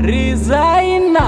Rizaina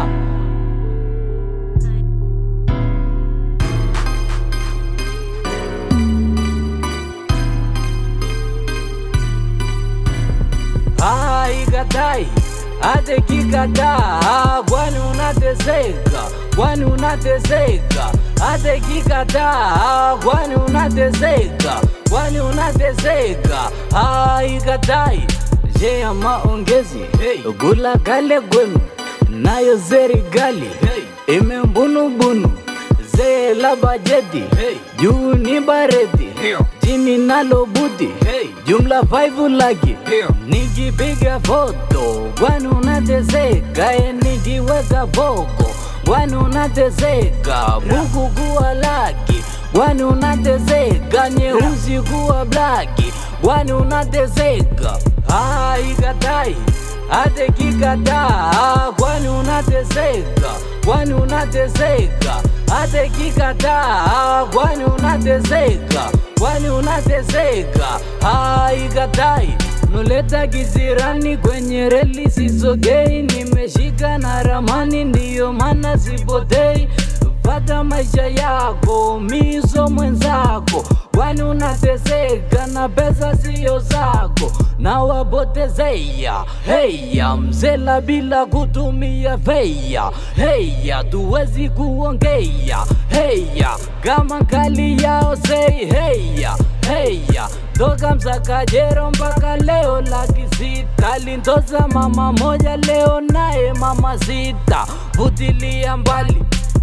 haikatai hata kikataa, kwani unateseka, kwani unateseka, hata kikataa, kwani unateseka, kwani unateseka, haikatai je ya maongezi Hey. gula kale gwenu nayo serikali Hey. imembunubunu zee la bajeti Hey. juu ni bareti Ndio. chini nalo buti Hey. jumla five laki Ndio. nikipiga foto kwani unateseka e nikiweka foko kwani unateseka buku kuwa laki kwani unateseka nyeusi kuwa blaki kwani unateseka haikatai hata kikataa kwani unateseka kwani unateseka hata kikataa kwani unateseka kwani unateseka haikatai noleta kizirani kwenye reli sisogei nimeshika na ramani ndiyo maana sipotei fata maisha yako miso mwenzako kwani unateseka na pesa siyo zako na wapotezea heya mzela bila kutumia feya heya tuwezi kuongea heya kama kali yao sei heya heya toka msakajero mpaka leo laki sita lintoza mama moja leo naye mama sita vutilia mbali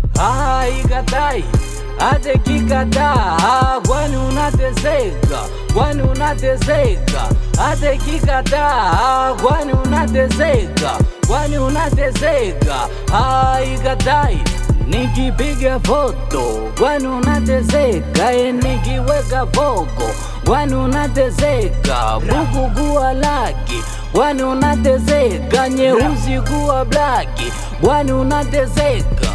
haikatai hata kikataa kwani unateseka kwani unateseka hata kikataa kwani unateseka kwani unateseka haikatai nikipiga foto kwani unateseka e nikiweka foko kwani unateseka buku kuwa laki kwani unateseka nyeusi kuwa blaki kwani unateseka